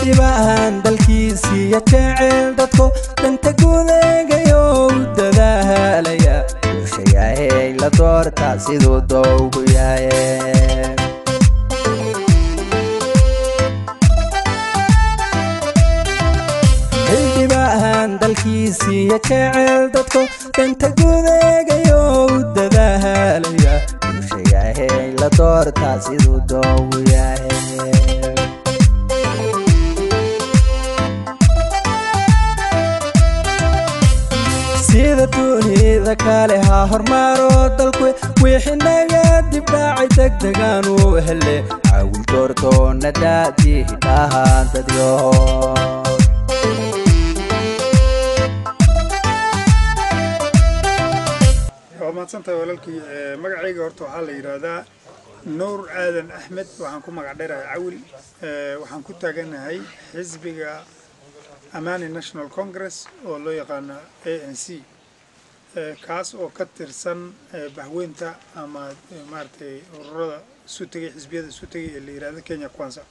xildhibaan dalkiisiiya jecel dadko danta gudeegayo u dadaalaya bulshayahey la doorta siduu dowgu yahay xildhibaan dalkiisiiya jecel dadko danta gudeegayo u dadaalaya bulshayahey la doorta siduu dowgu yahay sida dunida kale ha hormaaro dalku wixii naga dibdhaacay degdegaan u hele caawil doortoona daadii hidhaha dadyo waa mahadsantahay walaalkii magacayga horta waxaa la yidhaahdaa nuur aadan axmed waxaan ku magac dheerahay cawil waxaan ku taaganahay xisbiga amani national congress oo loo yaqaano a n c kaas oo ka tirsan bahweynta ama maaragtay ururada isu tegay xisbiyada isu tegay ee la yidhahdo kenya kwanza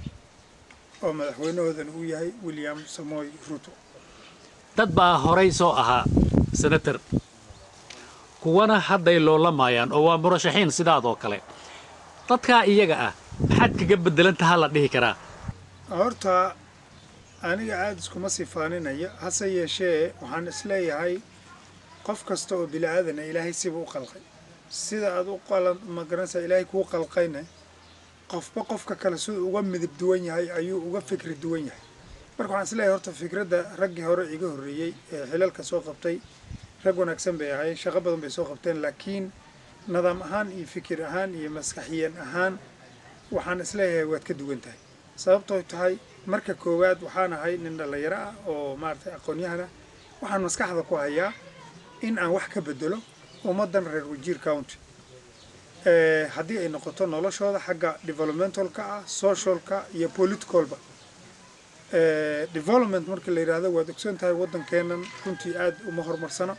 oo madaxweynahoodana uu yahay william samoy ruto dad baa horay soo ahaa senator kuwana hadday loolamayaan oo waa murashaxiin sidaadoo kale dadkaa iyaga ah maxaad kaga beddelantaha la dhihi karaa horta aniga aada iskuma sifaaninaya hase yeeshee waxaan isleeyahay qof kasta oo bini aadana ilaahay siba u qalqay sida aad u qalan ma garanaysaa ilaahay kuu qalqayna qofba qofka kale siduu uga midab duwan yahay ayuu uga fikri duwan yahay marka waxaan isleeyahay horta fikradda raggii hore iga horreeyey ee xilalka soo qabtay rag wanaagsan bay ahaayeen shaqo badan bay soo qabteen laakiin nidaam ahaan iyo fikir ahaan iyo maskaxiyan ahaan waxaan isleeyahay waad ka duwan tahay sababtoo tahay marka koowaad waxaan ahay nin dhallinyaro ah oo maaragtay aqoon-yahan ah waxaan maskaxda ku hayaa in aan wax ka bedelo ummaddan reer wajiir county haddii ay noqoto noloshooda xagga developmentalka ah socialka iyo politicalba development marka la yidhaahdo waad ogsoon tahay waddankeennan runtii aad uma horumarsano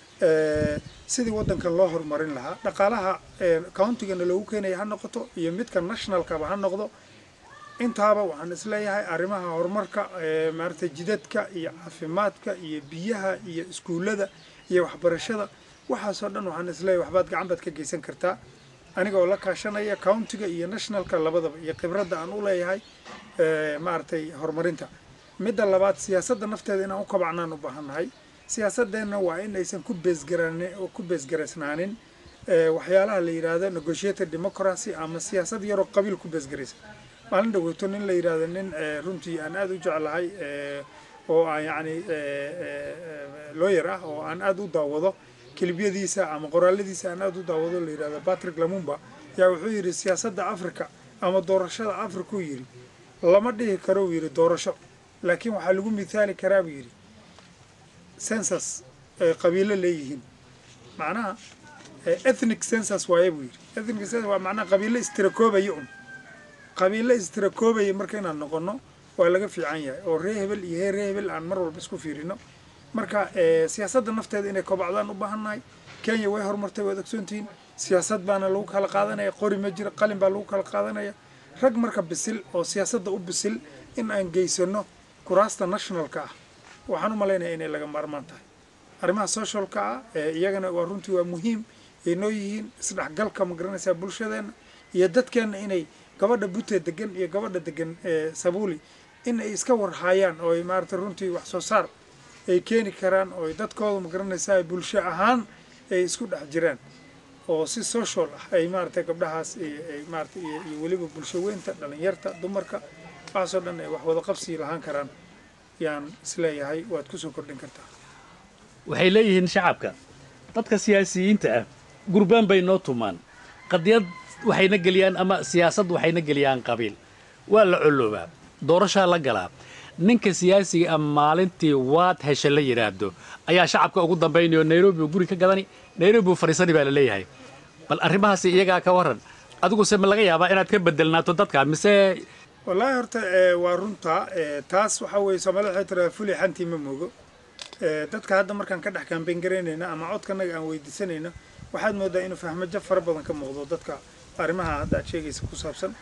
sidii waddankan loo horumarin lahaa dhaqaalaha countigana loogu keenaya ha noqoto iyo midka nationalkaba ha noqdo intaaba waxaan isleeyahay arrimaha horumarka maaragtay jidadka iyo caafimaadka iyo biyaha iyo iskuullada iyo waxbarashada waxaasoo dhan waxaan isleeyahay waxbaad gacan baad ka geysan kartaa aniga oo la kaashanaya countiga iyo nationalka labadaba iyo khibradda aan u leeyahay maaragtay horumarinta midda labaad siyaasadda nafteeda inaan u kabacnaan u baahannahay siyaasadeenna waa in aysan ku beesgaran ku beesgaraysnaanin waxyaalaha la yidhaahdo negotiated democracy ama siyaasad yaroo qabiil ku beesgaraysa maalin dhaweyto nin la yidhaahdo nin runtii aan aada u jeclahay oo aan yacni lawyer ah oo aan aada u daawado kelibyadiisa ama qoraaladiisa aan aada u daawado la yidhahdo patrick lamumba yaa wuxuu yidhi siyaasadda africa ama doorashada africa uu yidhi lama dhihi karo uu yidhi doorasho laakiin waxaa lagu mithaali karaa buu yidhi census ay qabiilo leeyihiin macnaha ethnic census waaye buu yidhi ethnic census waa macnaha qabiilo istirakoobaya un qabiilo istirakoobaya marka inaan noqono waa laga fiican yahay oo ree hebel iyo hee ree hebel aan mar walba isku fiirino marka siyaasadda nafteeda inay kobacdaan u baahannahay kenya way horumartay waad ogsoontihiin siyaasad baana lagu kala qaadanaya qori ma jira qalin baa lagu kala qaadanaya rag marka bisil oo siyaasadda u bisil in aan geysano kuraasta nationalka ah waxaan u malaynaya inay laga maarmaan tahay arrimaha socialka ah iyagana waa runtii waa muhiim ay noo yihiin isdhexgalka ma garanaysaa bulshadeenna iyo dadkeenna inay gabadha bute degan iyo gabadha degan sabuuli in ay iska warhaayaan oo ay maaragtay runtii wax soo saar ay keeni karaan oo ay dadkooda ma garanaysaa bulsho ahaan ay isku dhex jiraan oo si social ah ay maaragtay gabdhahaas ay maaragtay iyo weliba bulsho weynta dhalinyarta dumarka waxaasoo dhan ay wax wada qabsi lahaan karaan yaan isleeyahay waad kusoo kordhin kartaa waxay leeyihiin shacabka dadka siyaasiyiinta ah gurbaan bay noo tumaan qadiyad waxayna geliyaan ama siyaasad waxayna geliyaan qabiil waa la colloobaa doorashaa la galaa ninka siyaasiga ah maalintii waad hesha la yidhaahdo ayaa shacabka ugu dambaynayo nairobi uu guri ka gadani nairobi uu fadhiisani baa la leeyahay bal arrimahaasi iyagaa ka warran adiguse ma laga yaabaa inaad ka bedelnaato dadka mise wallaahi horta waa runta taas waxaa weeye soomaalida waxay tiraa fuli xantii ma moogo dadka hadda markaan ka dhex kaambeyn garaynayna ama codkanaga aan weydiisanayno waxaad moodaa inuu fahmajo fara badan ka muuqdo dadka arrimaha hadda aad sheegaysa ku saabsan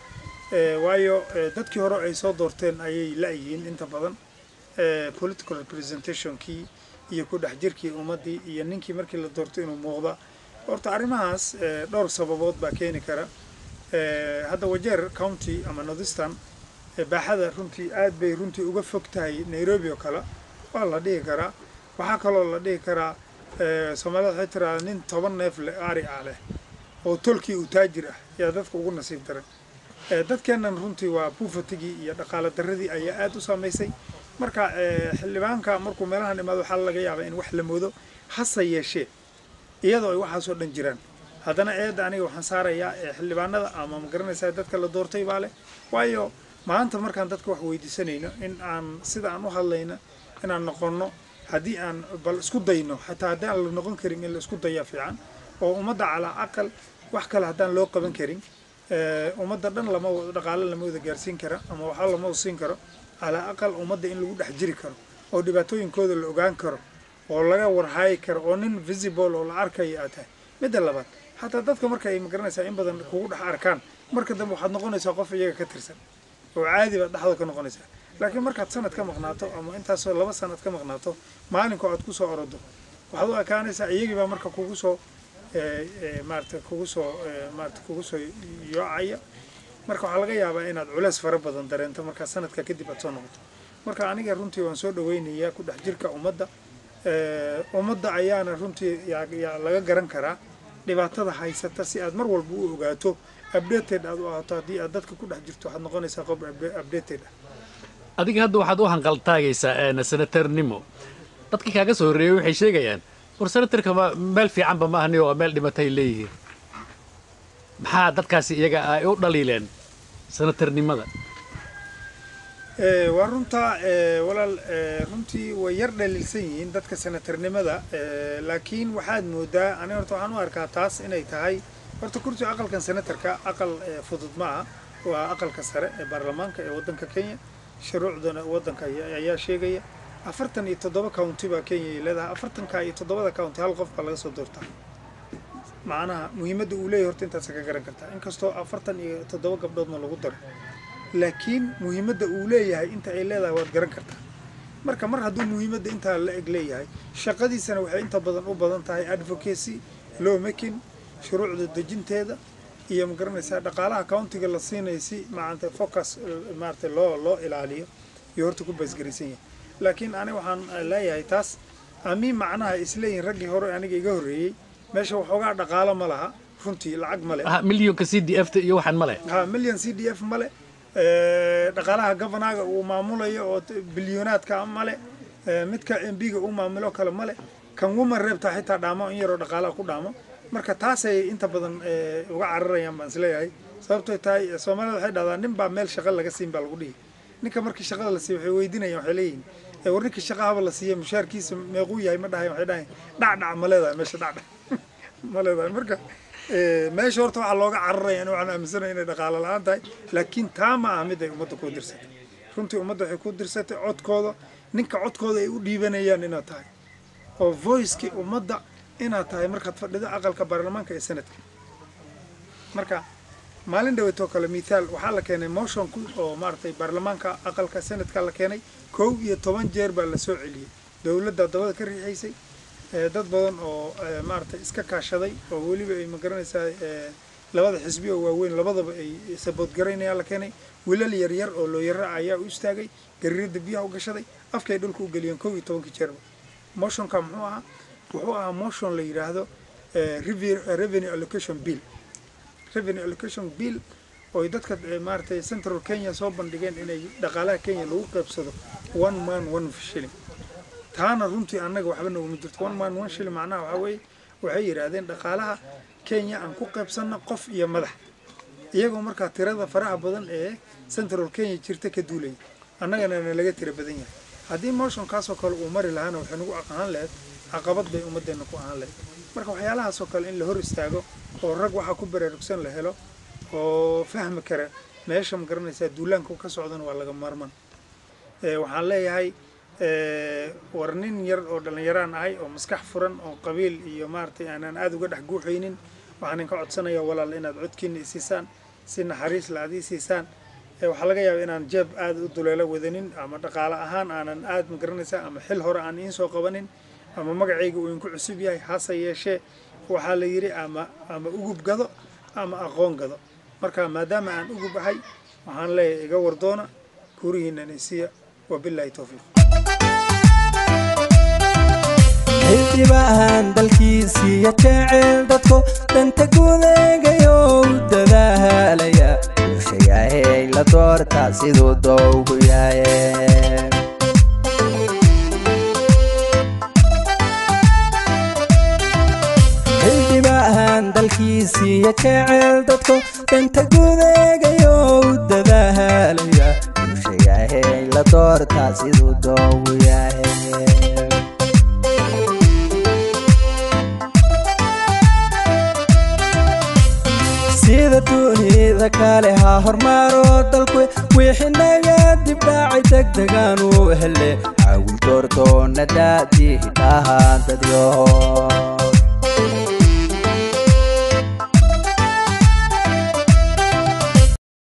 Eh, waayo eh, dadkii hore ay soo doorteen ayay la-yihiin inta badan eh, political representationkii iyo ku dhex jirkii ummaddii iyo ninkii markii la doorto inuu muuqda horta arrimahaas eh, dhowr sababood baa keeni kara Eh, hadda wajeer county ama northeastern eh, baaxada runtii aad bay runtii uga fog tahay nairobi oo kale waa la dhihi karaa waxaa kaloo la dhihi karaa eh, soomaalida waxay tiraahdaa nin toban neef le ari ah leh oo tolkii uu taajir ah yaa dadka ugu nasiib daran Eh, dadkeennan runtii waa buufatigii iyo dhaqaale darradii ayaa aad u saamaysay marka eh, xildhibaanka markuu meelahan imaado waxaa laga yaabaa in wax la moodo hase yeeshee iyadoo ay waxaasoo dhan jiraan haddana eedda aniga waxaan saarayaa eh, xildhibaanada ama ma garanaysaa dadka la doortay baa leh waayo maanta markaan dadka wax weydiisanayno in aan sida aan u hadlayno inaan noqonno haddii aan bal isku dayno xataa haddii aan la noqon karin in la isku dayaa fiican oo ummadda calaa aqal wax kale haddaan loo qaban karin eh, ummadda dhan lama wada dhaqaale lama wada gaarsiin kara ama waxba lama wada siin karo calaa aqal ummadda in lagu dhex jiri karo oo dhibaatooyinkooda la ogaan karo oo laga warhaayi karo oo nin visible oo la arkayo aad tahay midda labaad xataa dadka marka ay magaranaysaa in badan kugu dhex arkaan marka dambe waxaad noqonaysaa qof iyaga ka tirsan oo caadi baad dhexda ka noqonaysaa laakiin markaad sanad ka maqnaato ama intaasoo laba sanad ka maqnaato maalinkoo aad ku soo orodo waxaad u ekaanaysaa iyagii baa marka kugu soo eh, eh, maarata kugu soo eh, maarata kugu soo yoocaya marka waxaa laga yaabaa inaad culeys fara badan dareento markaa sanadka kadib aad soo noqoto marka aniga runtii waan soo dhaweynayaa ku dhex jirka ummadda Eh, ummadda ayaana runtii yaa yaa laga garan karaa dhibaatada haysata si aad mar walba u ogaato updated aad u ahaato haddii aad dadka ku dhex jirto waxaad noqonaysaa qof upda- updated ah adiga hadda waxaad u hanqaltaagaysaa een, senatarnimo dadkii kaaga soo horreeyey waxay sheegayaan war senatarka ma meel fiicanba ma ahni oo meel dhimatay leeyihiin maxaa dadkaasi iyaga ay u dhaliileen senatarnimada Eh, waa runtaa eh, walaal eh, runtii way yar dhaliilsan yihiin dadka senatarnimada eh, laakiin waxaad moodaa aniga horta waxaan u arkaa taas inay tahay horta kursiga aqalkan senatarka aqal eh, fudud ma aha waa aqalka sare ee baarlamaanka ee waddanka kenya shuruucdana waddanka ayaa ayaa sheegaya afartan iyo toddoba county baa kenya ay leedahay afartanka iyo toddobada county hal qof baa laga soo doortaa macnaha muhiimadda uu leeyahay horta intaasa ka garan kartaa inkastoo afartan iyo toddoba gabdhoodna lagu daro laakiin muhiimadda uu leeyahay inta ay leedahay waad garan kartaa marka mar hadduu muhiimadda intaa la eg leeyahay shaqadiisana waxay inta badan u badan tahay advocacy law making shuruucda dejinteeda iyo ma garanaysaa dhaqaalaha countiga la siinaya si maarata focus eh, maarata loo loo ilaaliyo iyo horta ku baasgaraysan yahay laakiin aniga waxaan eh, leeyahay taas ami macnaha isleeyihin raggii hore aniga iga horreeyey meesha waxoogaa dhaqaalo ma laha runtii lacag ma le Ah, milyonka c d f ta iyo waxaan ma leh ha million c d f male Eh, dhaqaalaha governaga uu maamulayo oo t- bilyonaadka male Eh, midka mbiga uu maamulo kale male kan woman reebtaa xitaa dhaamo in yaroo dhaqaalaha ku dhaamo marka taasay inta badan eh, uga cararayaan baan isleeyahay sababtoo tahay eh, soomaalida waxay dhahdaa nin baa meel shaqa laga siin baa lagu dhihi ninka markii shaqada la siiyo waxay weydiinayaan waxay leeyihin "Eh, war ninkii shaqa haba la siiya mushaarkiisa meequu yahay ma dhahayan waxay dhahayan dhacdhac ma leedahay meesha dhacdhac ma leedahay marka eh, meesha horta waxaa looga cararaya in waxaan aaminsanaya inay dhaqaalo la-aan tahay laakiin taa ma ah mid ay ummadda ku dirsatay runtii ummadda waxay ku dirsatay codkooda ninka codkooda ay u dhiibanayaan inaad tahay oo voicekii ummadda inaad tahay markaad fadhido aqalka baarlamaanka ee sanadka marka maalin dhaweetoo kale mithaal waxaa la keenay motion ku oo maaragtay baarlamaanka aqalka sanadka la keenay kow iyo toban jeer baa la soo celiyey dowladda dabada ka riixaysay ee dad badan oo ee, maaragtay iska kaashaday oo weliba ay magaranaysaa ee, labada xisbi oo waaweyn labadaba ay saboodgaraynayaan la keenay wilal yaryar oo looyara ayaa u istaagay gariirada biyaha u gashaday afkay dhulka u geliyeen kow iyo tobankii jeerba motionka muxuu ahaa wuxuu ahaa motion la yidhaahdo eh, revi- eh, revenue allocation bill revenue allocation bill oo ay dadka eh, maaragtay central kenya soo bandhigeen inay dhaqaalaha kenya lagu qaybsado one man one shilling taana runtii annaga waxba noguma jirto one man one shilling macnaha waxaa weeye waxay yidhaahdeen dhaqaalaha kenya aan ku qaybsanno qof iyo madax iyagoo markaa tirada faraha badan ee central kenya jirta ka duulaya annagana na laga tira badan yahay haddii motionkaasoo kale uu mari lahaana waxay nagu ahaan lahayd caqabad bay ummaddeena ku ahaan lahayd marka waxyaalahaasoo kale in la hor istaago oo rag waxaa ku baraarugsan la helo oo fahmi kara meesha ma garanaysaa duulaanka ka socdana waa laga maarman Eh, waxaan leeyahay eh, war nin yar oo dhallinyaraan ahay oo maskax furan oo qabiil iyo maaragtay aanaan aada uga dhex guuxaynin waxaan idinka codsanayaa walaal inaad codkiina isiisaan si naxariis la aad ii siisaan waxaa laga yaaba inaan jeeb aad u duleelo wadanin ama dhaqaale ahaan aanan aad ma garanaysaa ama xil hore aan iin soo qabanin ama magacayga uu inku cusub yahay hase yeeshee waxaa la yidhi ama ama ugub gado ama aqoon gado marka maadaama aan ugub ahay waxaan leeyahay iga wardoona kurihiina naysiya wabilaahi towfiiq xildhibaan dalkiisiiya jecel dadku danta gudeegayo u dadaalaya bulshayahey la doorta siduu dowgu yahay xildhibaan dalkiisiiya jecel dadku danta gudeegayo u dadaalaya bulshayahey la doorta siduu dowgu yahay sida dunida kale ha hormaaro dalku wixii naga dibdhaacay degdegaan u hele caawin doortoona daadii hidhaha dadyo